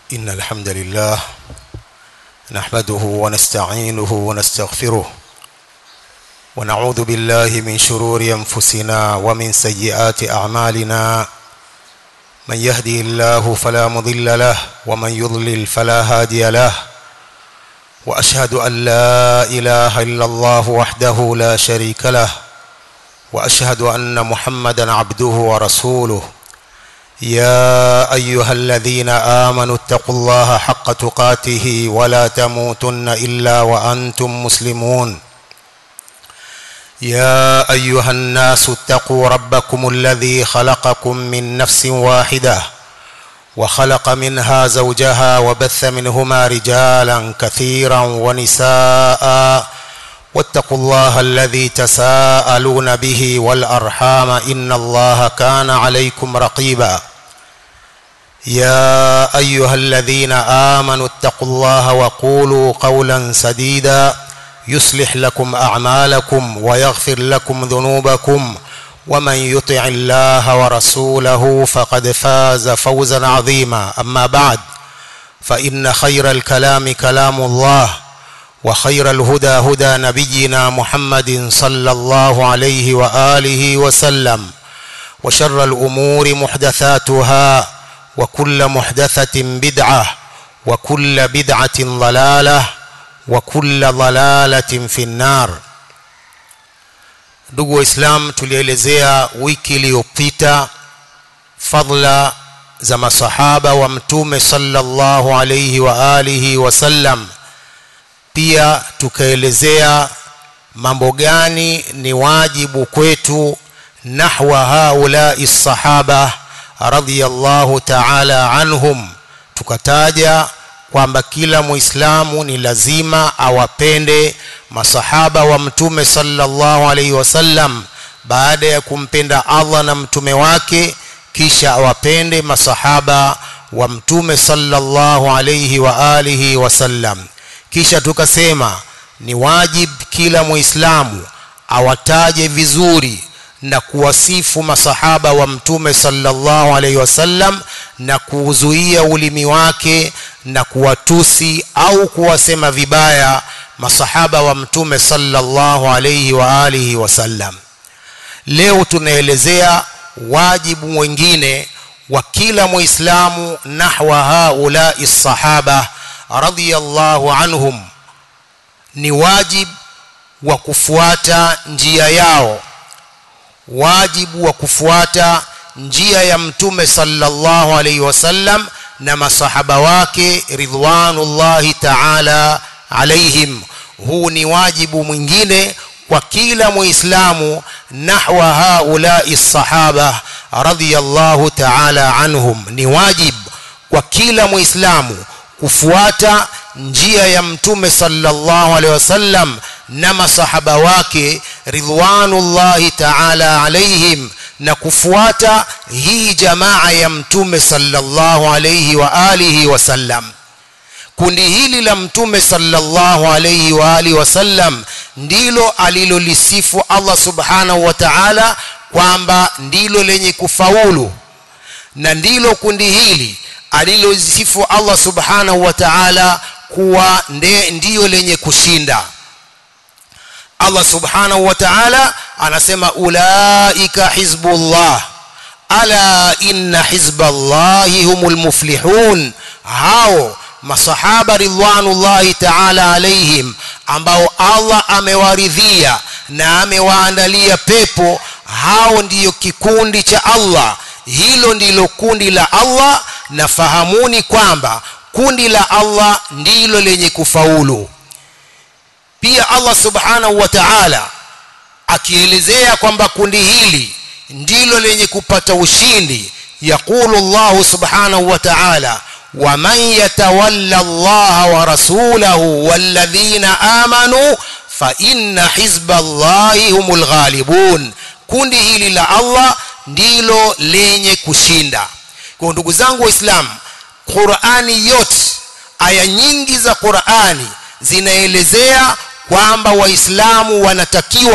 إن الحمد لله نحمده ونستعينه ونستغفره ونعوذ بالله من شرور أنفسنا ومن سيئات أعمالنا من يهدي الله فلا مضل له ومن يضلل فلا هادي له وأشهد أن لا إله إلا الله وحده لا شريك له وأشهد أن محمدا عبده ورسوله يا ايها الذين امنوا اتقوا الله حق تقاته ولا تموتن الا وانتم مسلمون يا ايها الناس اتقوا ربكم الذي خلقكم من نفس واحده وخلق منها زوجها وبث منهما رجالا كثيرا ونساء واتقوا الله الذي تساءلون به والارحام ان الله كان عليكم رقيبا يا ايها الذين امنوا اتقوا الله وقولوا قولا سديدا يصلح لكم اعمالكم ويغفر لكم ذنوبكم ومن يطع الله ورسوله فقد فاز فوزا عظيما اما بعد فان خير الكلام كلام الله وخير الهدى هدى نبينا محمد صلى الله عليه واله وسلم وشر الامور محدثاتها وكل محدثه بدعه وكل بدعه ضلاله وكل ضلاله في النار ndugu waislam tulielezea wiki iliyopita fadla za masahaba wa mtume sallallahu alayhi wa alihi wasallam pia tukaelezea mambo gani ni wajibu kwetu nahwa haulai sahaba radhiyallahu ta'ala anhum tukataja kwamba kila muislamu ni lazima awapende masahaba wa mtume sallallahu alaihi wasallam baada ya kumpenda Allah na mtume wake kisha awapende masahaba wa mtume sallallahu alaihi wa alihi wasallam kisha tukasema ni wajib kila muislamu awataje vizuri na kuwasifu masahaba wa mtume sallallahu alaihi wasallam na kuuzuia ulimi wake na kuwatusi au kuwasema vibaya masahaba wa mtume sallallahu alaihi wa alihi wasallam leo tunaelezea wajibu mwingine wa kila muislamu nahwa haulai sahaba radhiyallahu anhum ni wajib wa kufuata njia yao wajibu wa kufuata njia ya mtume sallallahu alaihi wasallam na masahaba wake ridwanullahi ta'ala alaihim huu ni wajibu mwingine kwa kila muislamu nahwa haulai sahaba radhiyallahu ta'ala anhum ni wajib kwa kila muislamu kufuata njia ya mtume sallallahu alaihi wasallam na masahaba wake ridwanullahi ta'ala alaihim na kufuata hii jamaa ya mtume sallallahu alaihi wa alihi wasallam kundi hili la mtume sallallahu alaihi wa alihi wasallam ndilo alilolisifu Allah subhanahu wa ta'ala kwamba ndilo lenye kufaulu na ndilo kundi hili alilosifu Allah subhanahu wa ta'ala kuwa ndiyo lenye kushinda Allah subhanahu wa ta'ala anasema ulaika hizbullah ala inna hizballahi humul muflihun hao masahaba ridwanullahi ta'ala alaihim ambao Allah amewaridhia na amewaandalia pepo hao ndiyo kikundi cha Allah hilo ndilo kundi la Allah na fahamuni kwamba kundi la Allah ndilo lenye kufaulu pia Allah subhanahu wa ta'ala akielezea kwamba kundi hili ndilo lenye kupata ushindi yaqulu Allah subhanahu wa ta'ala ومن يتولى الله ورسوله والذين آمنوا فإن حزب الله هم الغالبون kundi hili la Allah ndilo lenye kushinda kwa ndugu zangu waislamu Qur'ani yote aya nyingi za Qur'ani zinaelezea kwamba waislamu wanatakiwa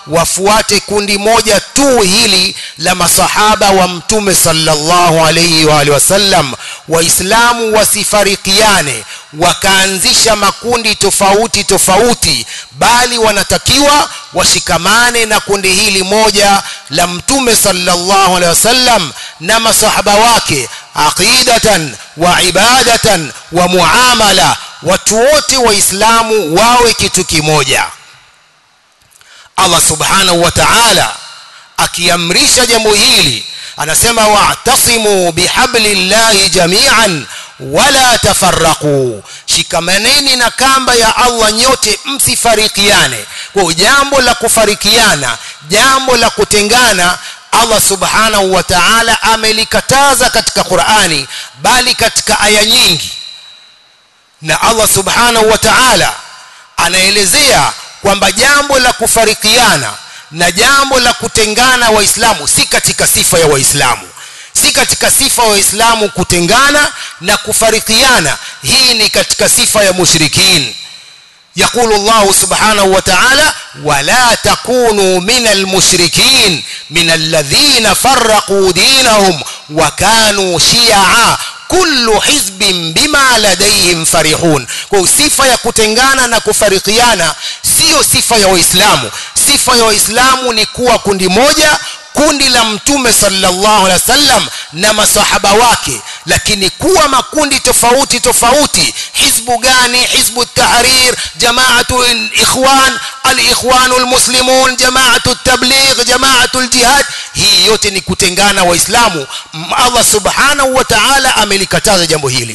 wafuate kundi moja tu hili la masahaba wa mtume sallallahu alayhi wa alihi wasallam waislamu wasifarikiane wakaanzisha makundi tofauti tofauti bali wanatakiwa washikamane na kundi hili moja la mtume sallallahu alaihi wasallam na masahaba wake aqidatan wa ibadatan wa muamala watu wote waislamu wawe kitu kimoja Allah subhanahu wa ta'ala akiamrisha jambo hili anasema wa'tasimu bihablillahi jami'an wala tafarraqu shikamaneni na kamba ya Allah nyote msifarikiane kwa jambo la kufarikiana jambo la kutengana Allah subhanahu wa ta'ala amelikataza katika Qur'ani bali katika aya nyingi na Allah subhanahu wa ta'ala anaelezea kwamba jambo la kufarikiana na jambo la kutengana waislamu si katika sifa ya waislamu si katika sifa ya waislamu kutengana na kufarikiana hii ni katika sifa ya mushrikin يقول الله سبحانه وتعالى ولا تكونوا من المشركين من الذين فرقوا دينهم وكانوا شيعا kullu hizbin bima ladaihim farihun kwa sifa ya kutengana na kufarikiana sio sifa ya waislamu sifa ya waislamu ni kuwa kundi moja kundi la mtume sallallahu alaihi wasallam na masahaba wake lakini kuwa makundi tofauti tofauti hizbu gani hizbu tahrir jamaatu ikhwan alikhwanu almuslimun jamaatu tabligh jamaatu aljihad hii yote ni kutengana waislamu Allah subhanahu wa ta'ala amelikataza jambo hili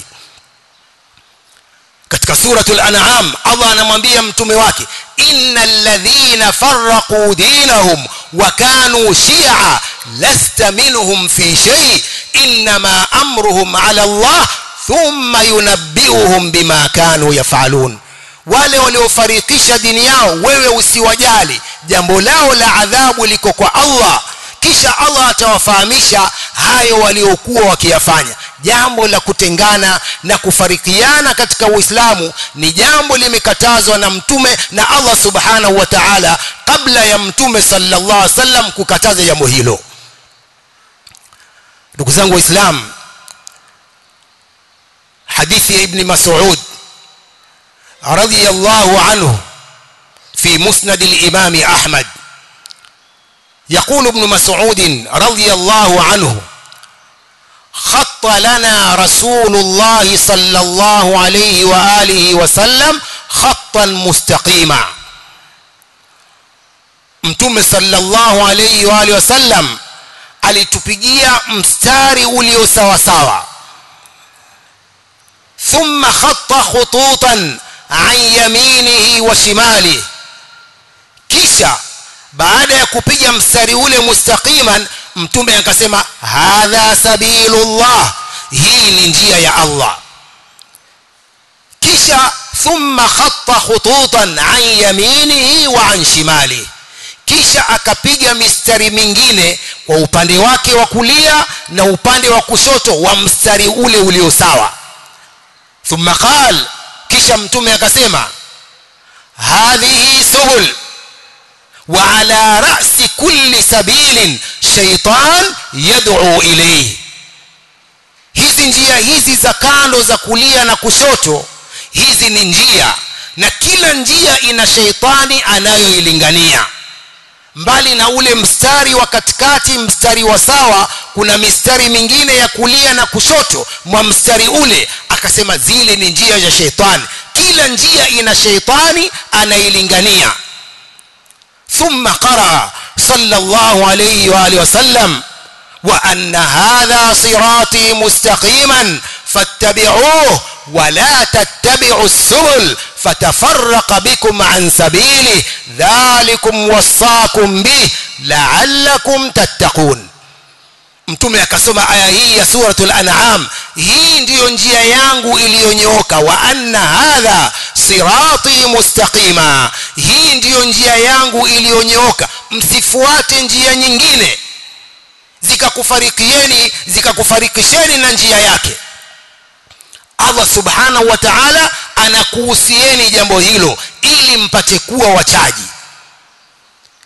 katika suratul an'am Allah anamwambia mtume wake innal ladhina farraqu dinahum wa kanu shi'a lasta minhum fi shay inma amruhum ala Allah thumma yunabbi'uhum bima kanu yaf'alun wale waliofarikisha dini yao wewe usiwajali jambo lao la adhabu liko kwa Allah kisha Allah atawafahamisha hayo waliokuwa wakiyafanya jambo la kutengana na kufarikiana katika Uislamu ni jambo limekatazwa na mtume na Allah subhanahu wa ta'ala kabla ya mtume sallallahu alaihi wasallam kukataza jambo hilo ndugu zangu waislamu hadithi ya ibn Mas'ud radiyallahu anhu fi musnad al-imam Ahmad يقول ابن مسعود رضي الله عنه خط لنا رسول الله صلى الله عليه وآله وسلم خطا مستقيما mtume sallallahu alayhi wa alihi wasallam alitupigia mstari ulio sawa sawa thumma khatta khututan an yaminihi wa shimalihi kisha baada ya kupiga mstari ule mustaqiman mtume akasema hadha sabilullah hii ni njia ya Allah kisha thumma khatta khututan an yaminihi wa an shimalihi kisha akapiga mistari mingine kwa upande wake wa kulia na upande wa kushoto wa mstari ule ulio sawa thumma qal kisha mtume akasema hadhihi subul وعلى رأس كل سبيل شيطان يدعو إليه hizi njia hizi za kando za kulia na kushoto hizi ni njia na kila njia ina sheitani anayoilingania mbali na ule mstari wa katikati mstari wa sawa kuna mistari mingine ya kulia na kushoto mwa mstari ule akasema zile ni njia za sheitani kila njia ina sheitani anailingania ثم قرأ صلى الله عليه وآله وسلم وأن هذا صراطي مستقيما فاتبعوه ولا تتبعوا السبل فتفرق بكم عن سبيله ذلكم وصاكم به لعلكم تتقون mtume akasoma aya hii ya suratul an'am hii ndiyo njia yangu iliyonyooka wa anna hadha sirati mustaqima hii ndiyo njia yangu iliyonyooka msifuate njia nyingine zikakufarikieni zikakufarikisheni na njia yake Allah subhanahu wa ta'ala anakuhusieni jambo hilo ili mpate kuwa wachaji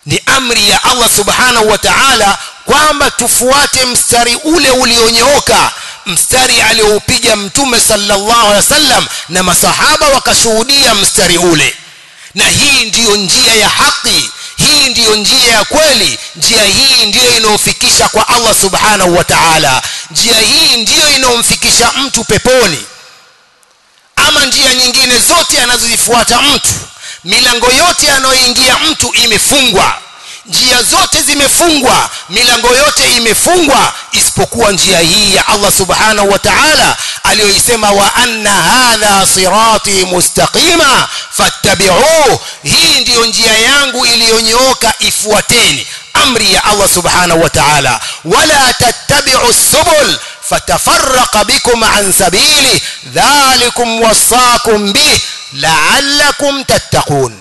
ni amri ya Allah subhanahu wa ta'ala kwamba tufuate mstari ule ulionyooka mstari alioupiga mtume sallallahu alaihi wasallam na masahaba wakashuhudia mstari ule na hii ndiyo njia ya haki hii ndiyo njia ya kweli njia hii ndiyo inayofikisha kwa Allah subhanahu wa ta'ala njia hii ndiyo inayomfikisha mtu peponi ama njia nyingine zote anazozifuata mtu milango yote anayoingia mtu imefungwa njia zote zimefungwa milango yote imefungwa isipokuwa njia hii ya Allah subhanahu wa ta'ala aliyoisema wa anna hadha sirati mustaqima fattabi'uhu hii ndiyo njia yangu iliyonyooka ifuateni amri ya Allah subhanahu wa ta'ala wala tattabi'u subul fatafarraqa bikum an sabili dhalikum wasaakum bih la'allakum tattaqun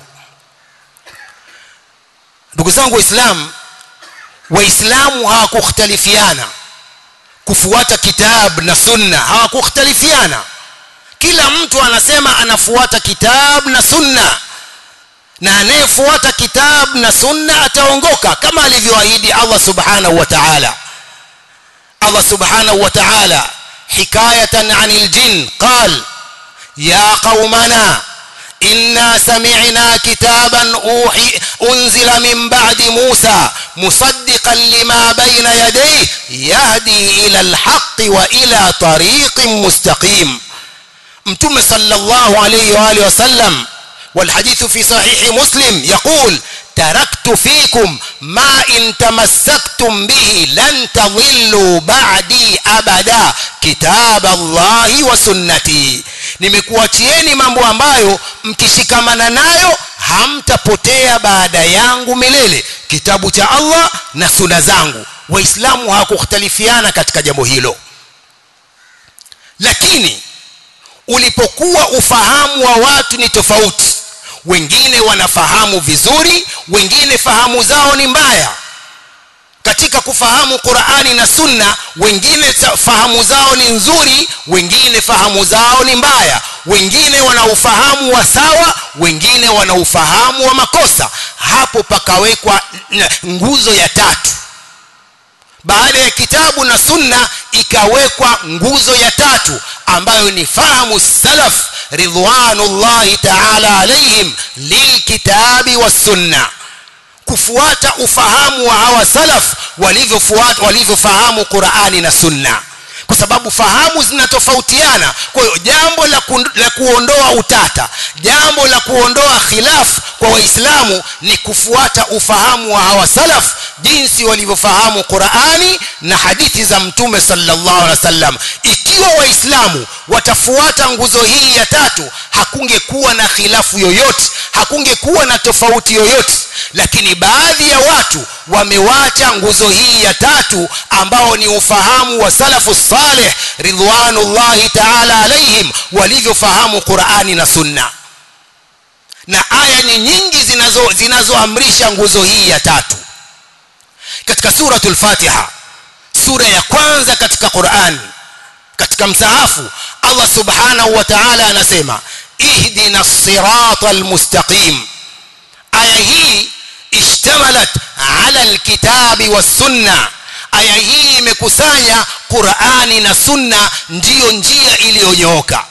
ndugu zangu waislamu waislamu hawakukhtalifiana kufuata kitab na sunna hawakukhtalifiana kila mtu anasema anafuata kitab na sunna na anayefuata kitab na sunna ataongoka kama alivyoahidi Allah subhanahu wa ta'ala Allah subhanahu wa ta'ala hikayatan 'anil jin qal ya qaumana إنا سمعنا كتابا أوحي أنزل من بعد موسى مصدقا لما بين يديه يهدي إلى الحق وإلى طريق مستقيم متم صلى الله عليه وآله وسلم والحديث في صحيح مسلم يقول تركت فيكم ما إن تمسكتم به لن تضلوا بعدي أبدا كتاب الله وسنتي nimekuachieni mambo ambayo mkishikamana nayo hamtapotea baada yangu milele kitabu cha Allah na suna zangu waislamu hawakukhtalifiana katika jambo hilo lakini ulipokuwa ufahamu wa watu ni tofauti wengine wanafahamu vizuri wengine fahamu zao ni mbaya katika kufahamu Qur'ani na Sunna wengine fahamu zao ni nzuri wengine fahamu zao ni mbaya wengine wana ufahamu wa sawa wengine wana ufahamu wa makosa hapo pakawekwa nguzo ya tatu baada ya kitabu na sunna ikawekwa nguzo ya tatu ambayo ni fahamu salaf ridwanullahi ta'ala alaihim lilkitabi was-sunnah kufuata ufahamu wa hawa salaf walivyofuata walivyofahamu Qur'ani na Sunna kwa sababu fahamu zinatofautiana kwa hiyo jambo la, ku, la kuondoa utata jambo la kuondoa khilaf kwa waislamu ni kufuata ufahamu wa hawa salaf jinsi walivyofahamu Qur'ani na hadithi za mtume sallallahu alaihi wasallam ikiwa waislamu watafuata nguzo hii ya tatu hakungekuwa na khilafu yoyote hakungekuwa na tofauti yoyote lakini baadhi ya watu wamewacha nguzo hii ya tatu ambao ni ufahamu wa salafu salih ridwanullahi ta'ala alaihim walivyofahamu Qur'ani na Sunna na aya ni nyingi zinazo zinazoamrisha nguzo hii ya tatu katika suratul Fatiha sura ya kwanza katika Qur'an katika msahafu Allah subhanahu wa ta'ala anasema ihdina siratal mustaqim aya hii ishtamalat ala alkitabi was-sunna aya hii imekusanya Qur'ani na Sunna ndiyo njia iliyonyooka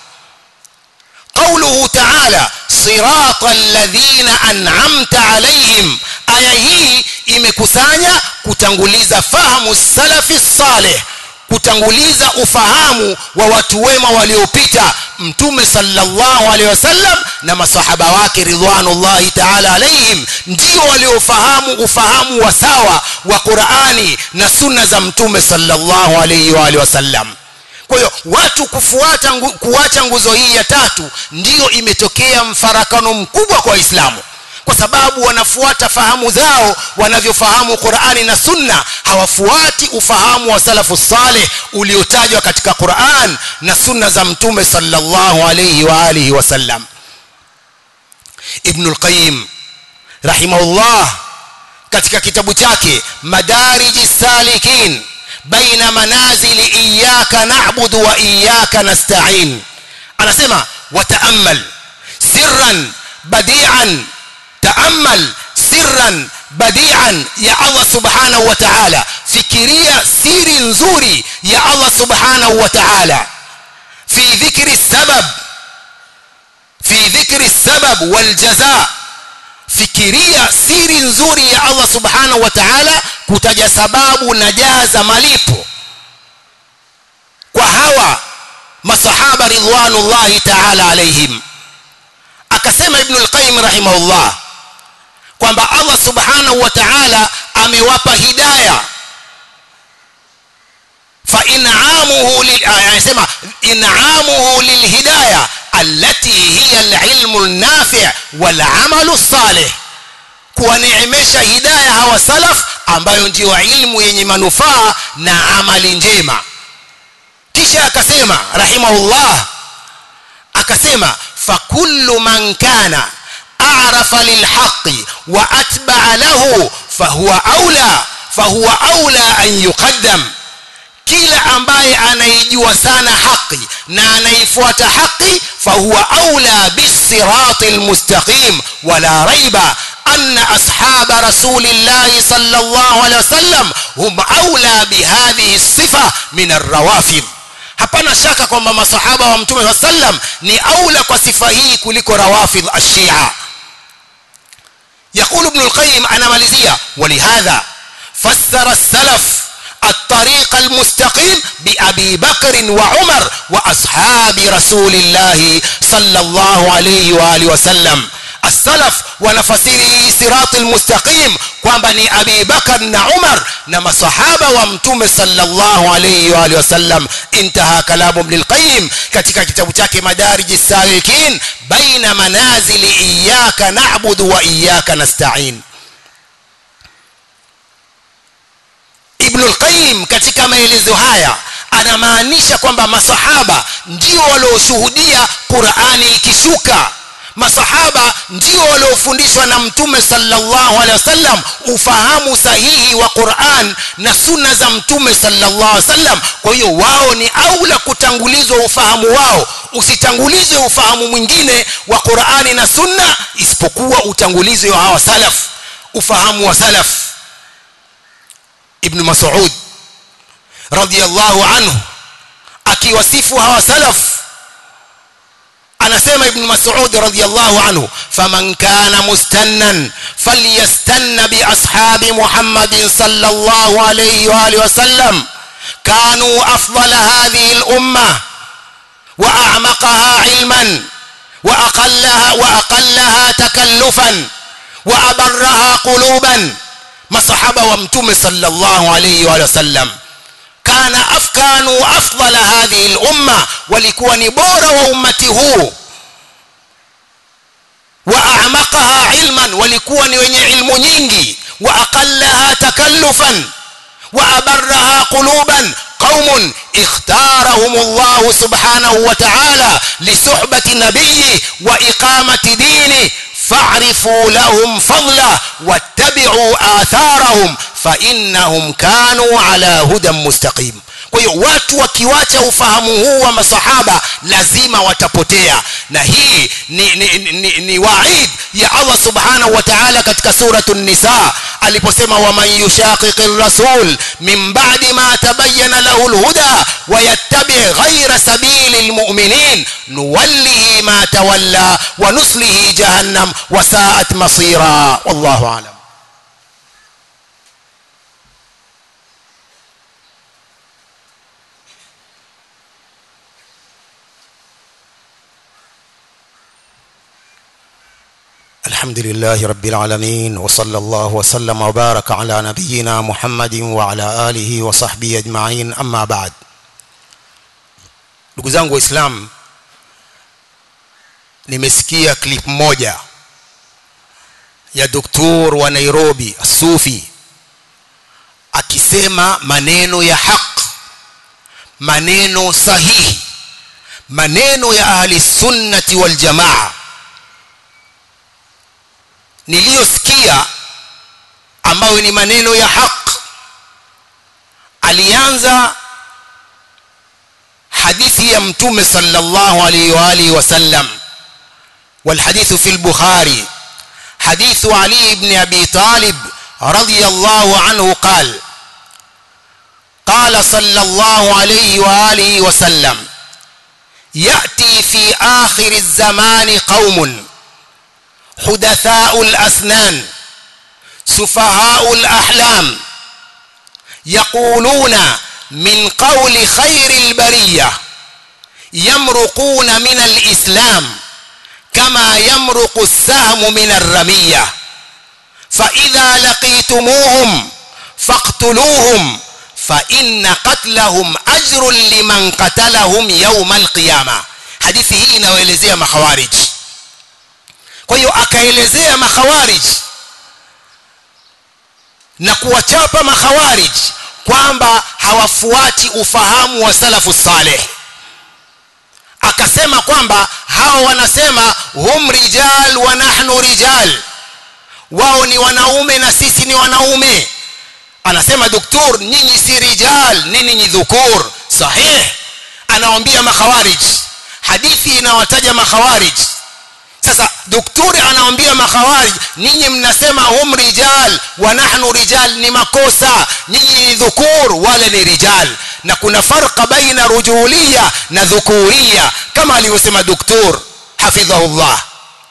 قوله تعالى صراط الذين أنعمت عليهم aya hii imekusanya kutanguliza fahamu salafi salih kutanguliza ufahamu wa watu wema waliopita mtume sallallahu alaihi wasallam na masahaba wake ridwanullahi ta'ala alaihim ndio waliofahamu ufahamu wa sawa wa Qur'ani na sunna za mtume sallallahu alaihi wa alihi wasallam kwa hiyo watu kufuata ngu, kuacha nguzo hii ya tatu ndiyo imetokea mfarakano mkubwa kwa Waislamu kwa sababu wanafuata fahamu zao wanavyofahamu Qur'ani na Sunna hawafuati ufahamu wa salafu saleh uliotajwa katika Qur'an na Sunna za Mtume sallallahu alayhi wa alihi wasallam Ibn al-Qayyim rahimahullah katika kitabu chake Madariji Salikin baina manazili iyyaka na'budu wa iyyaka nasta'in anasema wata'ammal sirran badi'an تأمل سرا badian ya Allah subhanahu wa ta'ala fikiria siri nzuri ya Allah subhanahu wa ta'ala fi dhikri sabab fi dhikri sabab wal jazaa fikiria siri nzuri ya Allah subhanahu wa ta'ala kutaja sababu na jaza malipo kwa hawa masahaba ridwanullahi ta'ala alaihim akasema ibn al-qayyim rahimahullah kwamba Allah subhanahu wa ta'ala amewapa hidayah fa in'amuhu lil anasema in'amuhu lil hidayah allati hiya al-ilmu an-nafi' wal 'amalu salih kuwaneemesha hidayah hawa salaf ambayo ndiyo ilmu yenye manufaa na amali njema kisha akasema rahimahullah akasema fakullu man kana a'rafa lilhaqqi wa atba'a lahu fahuwa aula fahuwa aula an yuqaddam kila ambaye anaijua sana haki na anaifuata haki fahuwa aula bisiratil mustaqim wala raiba أن أصحاب رسول الله صلى الله عليه وسلم هم أولى بهذه الصفة من الروافض hapana shaka kwamba masahaba wa mtume saa sallam ni aula kwa sifa hii kuliko rawafidh ashia يقول ابن القيم أنا مالزية ولهذا فسر السلف الطريق المستقيم بأبي بكر وعمر وأصحاب رسول الله صلى الله عليه وآله وسلم السلف wanafasiri sirati almustaqim kwamba ni Abi Bakar na Umar na masahaba wa mtume sallallahu alayhi wa alihi wasallam intaha kalamu Ibn al-Qayyim katika kitabu chake Madarij as-Salikin baina manazili iyyaka na'budu wa iyyaka nasta'in Ibn al-Qayyim katika maelezo haya anamaanisha kwamba masahaba ndio walioshuhudia Qur'ani ikishuka masahaba ndio waliofundishwa na mtume sallallahu alaihi wasallam ufahamu sahihi wa Qur'an na sunna za mtume sallallahu alaihi wasallam kwa hiyo wao ni aula kutangulizwa ufahamu wao usitangulizwe ufahamu mwingine wa Qur'ani na sunna isipokuwa utangulizwe wa hawa salaf ufahamu wa salaf ibn Mas'ud radiyallahu anhu akiwasifu hawa salaf anasema ibn mas'ud radhiyallahu anhu faman kana mustannan falyastanna bi ashabi muhammadin sallallahu alayhi wa alihi wasallam kanu afdala hadhihi al-umma wa a'maqaha ilman wa aqallaha wa aqallaha takallufan wa abarraha quluban masahaba wa mtume sallallahu alayhi wa sallam kana afkanu afdala hadhihi al-umma walikuwa ni bora wa ummati huu wa a'maqaha ilman walikuwa ni wenye ilmu nyingi wa aqallaha takallufan wa abarraha quluban قوم اختارهم الله سبحانه وتعالى لصحبة نبيه وإقامة دينه فاعرفوا لهم فضله واتبعوا آثارهم فإنهم كانوا على هدى مستقيم kwa hiyo watu wakiwacha ufahamu huu wa masahaba lazima watapotea na hii ni, ni, ni, ni waid ya Allah subhanahu wa ta'ala katika suratu nisa aliposema waman yushaqiqi rasul min ba'di ma tabayyana lahu alhuda wa yattabi ghayra sabili almu'minin nuwallihi ma tawalla wa nuslihi jahannam wa sa'at masira wallahu a'lam الحمد لله رب العالمين وصلى الله وسلم وبارك على نبينا محمد وعلى آله وصحبه أجمعين أما بعد ndugu zangu waislamu nimesikia clip moja ya doktor wa Nairobi Sufi akisema maneno ya haq maneno sahihi maneno ya ahli sunnati wal jamaa niliyosikia ambayo ni maneno ya haq alianza hadithi ya mtume sallallahu alaihi wa alihi wasallam والحديث في البخاري حديث علي بن أبي طالب رضي الله عنه قال قال صلى الله عليه وآله وسلم يأتي في آخر الزمان قوم حدثاء الأسنان سفهاء الأحلام يقولون من قول خير البرية يمرقون من الإسلام كما يمرق السهم من الرمية فإذا لقيتموهم فاقتلوهم فإن قتلهم أجر لمن قتلهم يوم القيامة hadithi hii inayoelezea makhawarij kwa hiyo akaelezea makhawarij na kuwachapa makhawarij kwamba hawafuati ufahamu wa salafu saleh akasema kwamba hao wanasema hum rijal wa nahnu rijal wao ni wanaume na sisi ni wanaume anasema doktor nyinyi si rijal nini ni dhukur sahih anawaambia makhawarij hadithi inawataja makhawarij sasa daktari anawaambia makhawarij ninyi mnasema hum rijal wa nahnu rijal ni makosa nyinyi ni dhukur wale ni rijal na kuna farqa baina rujulia na dhukuria kama alivyosema doktor hafidhahullah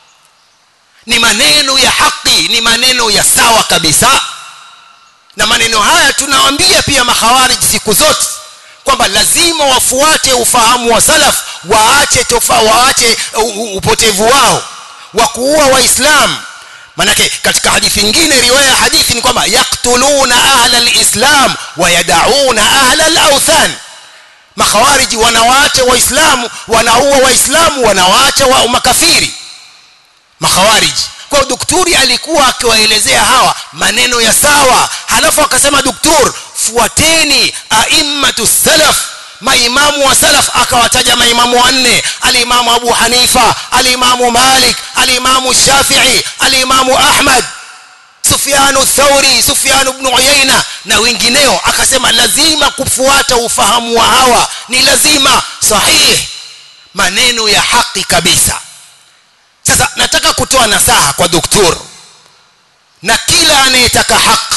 ni maneno ya haki ni maneno ya sawa kabisa na maneno haya tunawaambia pia makhawarij siku zote kwamba lazima wafuate ufahamu wa salaf waache tofa waache upotevu wao wa kuua waislamu manake katika hadithi nyingine riwaya hadithi ni kwamba yaktuluna ahla alislam wa yadauna ahla alawthan makhawariji wanawaacha waislamu wanaua waislamu wanawaacha wa makafiri makhawariji kwa daktari alikuwa akiwaelezea hawa maneno ya sawa halafu akasema daktari fuateni aimmatu salaf maimamu wa salaf akawataja maimamu wanne alimamu abu hanifa alimamu malik alimamu shafii alimamu ahmad sufyanu thauri sufyanu ibn uyaina na wengineo akasema lazima kufuata ufahamu wa hawa ni lazima sahih maneno ya haki kabisa sasa nataka kutoa nasaha kwa doktor na kila anayetaka haki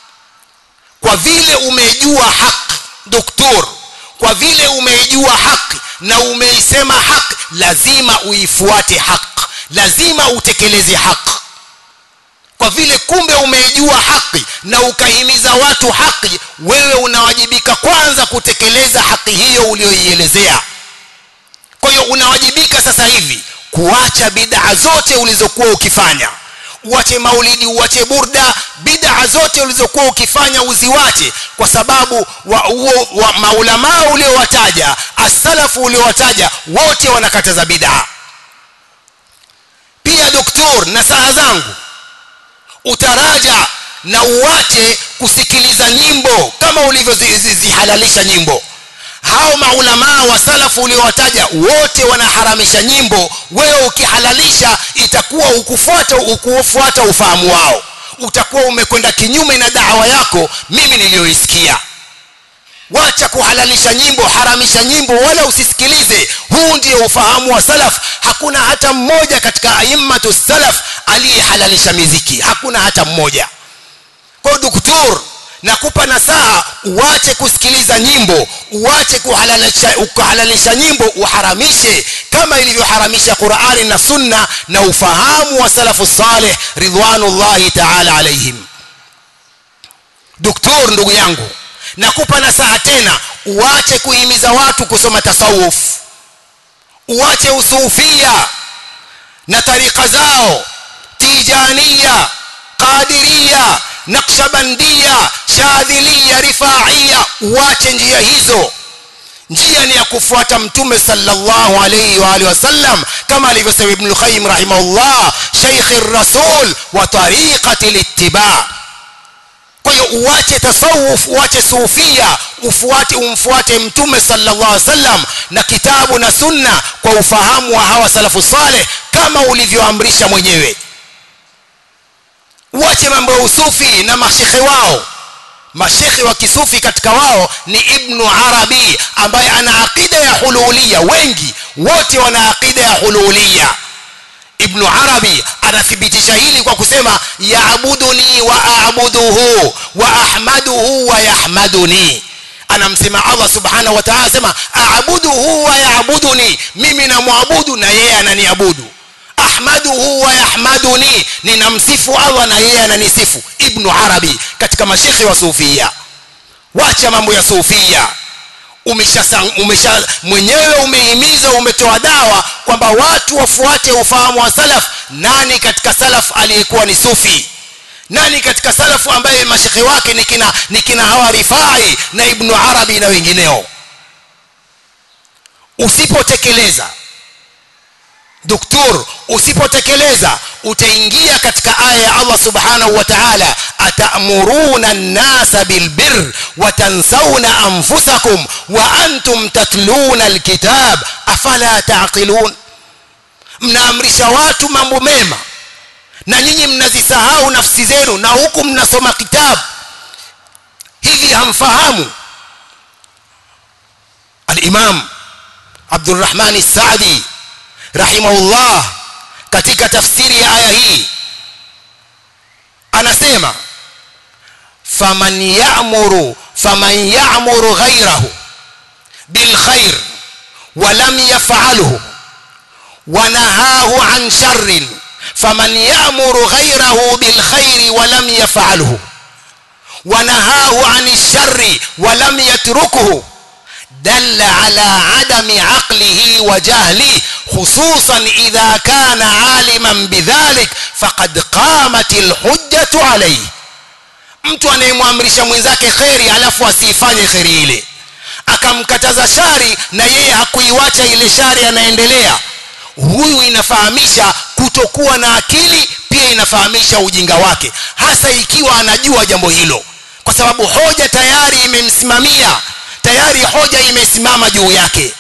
kwa vile umejua haki doktor kwa vile umejua haki na umeisema haki lazima uifuate haki lazima utekeleze haki kwa vile kumbe umeijua haki na ukahimiza watu haki wewe unawajibika kwanza kutekeleza haki hiyo uliyoielezea kwa hiyo unawajibika sasa hivi kuacha bid'a zote ulizokuwa ukifanya uache maulidi uache burda bid'a zote ulizokuwa ukifanya uziwache kwa sababu wa, wa, wa maulamaa uliowataja asalafu uliowataja wote wanakataza bid'a pia doktor na saa zangu utaraja na uache kusikiliza nyimbo kama ulivyozihalalisha nyimbo hao maulamaa wa salafu uliowataja wote wanaharamisha nyimbo wewe ukihalalisha itakuwa ukufuata ukufuata ufahamu wao utakuwa umekwenda kinyume na dawa yako mimi niliyoisikia wacha kuhalalisha nyimbo haramisha nyimbo wala usisikilize huu ndio ufahamu wa salaf hakuna hata mmoja katika aimmatu salaf aliyehalalisha miziki hakuna hata mmoja kwa doktor nakupa nasaha uache kusikiliza nyimbo uache kuhalalisha, kuhalalisha nyimbo uharamishe kama ilivyoharamisha Qur'ani na Sunna na ufahamu wa salafu saleh ridwanullahi ta'ala alaihim doktor ndugu yangu nakupa nasaha tena uache kuhimiza watu kusoma tasawuf uache usufia na tarika zao tijania qadiria naqshbandia shadhilia rifaia uache njia hizo njia ni ya kufuata mtume sallallahu alayhi wa alihi wasallam kama alivyosema ibn qayyim rahimahullah shaykh ar-rasul wa tariqati al-ittiba kwa hiyo uache tasawuf uache sufia ufuate umfuate mtume sallallahu alaihi wasallam na kitabu na sunna kwa ufahamu wa hawa salafu saleh kama ulivyoamrisha mwenyewe uache mambo ya usufi na mashekhe wao mashekhe wa kisufi katika wao ni ibnu arabi ambaye ana aqida ya hululia wengi wote wana aqida ya hululia ibnu arabi anathibitisha hili kwa kusema yaabuduni wa aabuduhu wa ahmaduhu wa yahmaduni anamsema allah subhanahu wa taala asema aabuduhu wa yaabuduni mimi namwabudu na yeye ananiabudu ahmaduhu wa yahmaduni ninamsifu allah na yeye ananisifu ibnu arabi katika mashekhe wa sufia wacha mambo ya sufia umesha, umesha mwenyewe umehimiza umetoa dawa kwamba watu wafuate ufahamu wa salaf nani katika salaf aliyekuwa ni sufi nani katika salafu ambaye mashekhe wake ni kina, ni kina hawa rifai na ibnu arabi na wengineo usipotekeleza doktor usipotekeleza utaingia katika aya ya allah subhanahu wa taala atamuruna nnasa bilbir watansawna anfusakum wa antum tatluna alkitab afala taqilun mnaamrisha watu mambo mema na nyinyi mnazisahau nafsi zenu na huku mnasoma kitabu hivi hamfahamu alimam abdurrahmani sadi rahimahullah katika tafsiri ya aya hii anasema faman ya'muru faman ya'muru ghayrahu bilkhair ولم يفعله ونهاه عن شر فمن يأمر غيره بالخير ولم يفعله ونهاه عن الشر ولم يتركه دل على عدم عقله وجهله خصوصا إذا كان عالما بذلك فقد قامت الحجة عليه mtu anayemwamrisha mwenzake kheri alafu asiifanye kheri ile akamkataza shari na yeye hakuiwacha ile shari anaendelea huyu inafahamisha kutokuwa na akili pia inafahamisha ujinga wake hasa ikiwa anajua jambo hilo kwa sababu hoja tayari imemsimamia tayari hoja imesimama juu yake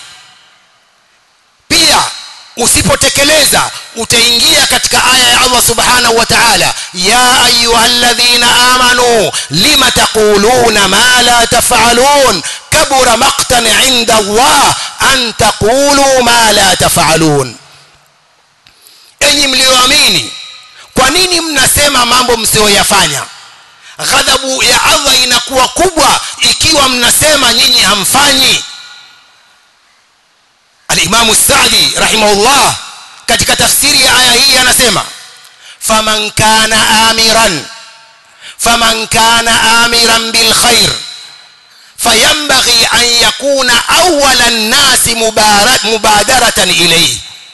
pia usipotekeleza utaingia katika aya ya Allah subhanahu wa ta'ala ya ayyuhalladhina amanu lima taquluna ma la taf'alun kabura maqtan 'inda Allah an taqulu ma la taf'alun enyi mlioamini kwa nini mnasema mambo msiyoyafanya ghadhabu ya Allah inakuwa kubwa ikiwa mnasema nyinyi hamfanyi al-Imam Sa'di rahimahullah katika tafsiri ya aya hii anasema faman kana amiran faman kana amiran bil khair فينبغي أن يكون أول الناس مبادرة إليه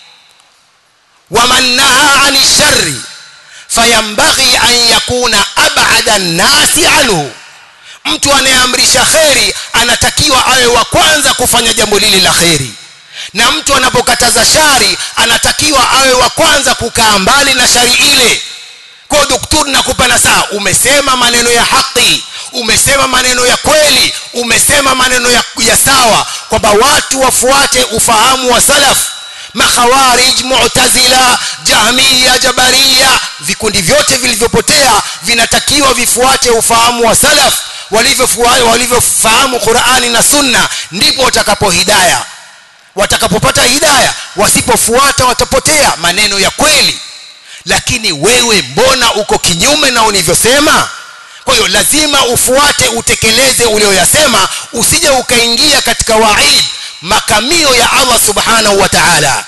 ومن نهى عن الشر فينبغي أن يكون أبعد الناس عنه mtu anayeamrisha kheri anatakiwa awe wa kwanza kufanya jambo lile la kheri na mtu anapokataza shari anatakiwa awe wa kwanza kukaa mbali na shari ile kwa daktari nakupa nasaa umesema maneno ya haki umesema maneno ya kweli umesema maneno ya, ya sawa kwamba watu wafuate ufahamu wa salaf makhawarij mu'tazila jahmiya jabaria vikundi vyote vilivyopotea vinatakiwa vifuate ufahamu wa salaf walivyofahamu Qur'ani na Sunna ndipo watakapo hidaya watakapopata hidaya wasipofuata watapotea maneno ya kweli lakini wewe mbona uko kinyume na ulivyosema kwa hiyo lazima ufuate utekeleze ulioyasema usije ukaingia katika waid makamio ya Allah subhanahu wa ta'ala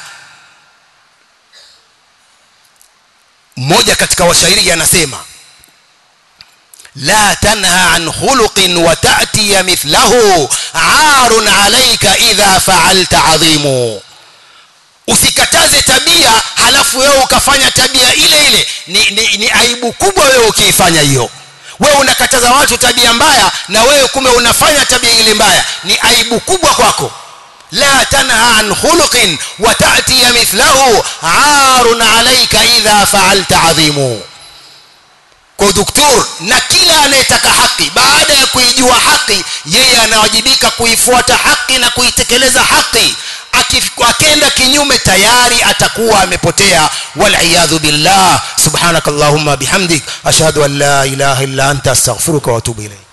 mmoja katika washairi anasema لا تنهى عن خلق وتأتي مثله عار عليك إذا فعلت عظيم usikataze tabia halafu wewe ukafanya tabia ile ile ni, ni, ni aibu kubwa wewe ukiifanya hiyo wewe unakataza watu tabia mbaya na wewe kumbe unafanya tabia ile mbaya ni aibu kubwa kwako la tanha an khuluqin wa ta'ti mithlahu arun alayka idha fa'alta adhimu kwa doktor na kila anayetaka haki baada ya kuijua haki yeye anawajibika kuifuata haki na kuitekeleza haki akenda kinyume tayari atakuwa amepotea waliyadhu billah subhanakallahumma bihamdik ashhadu an la ilaha illa anta astaghfiruka wa atubu ilayk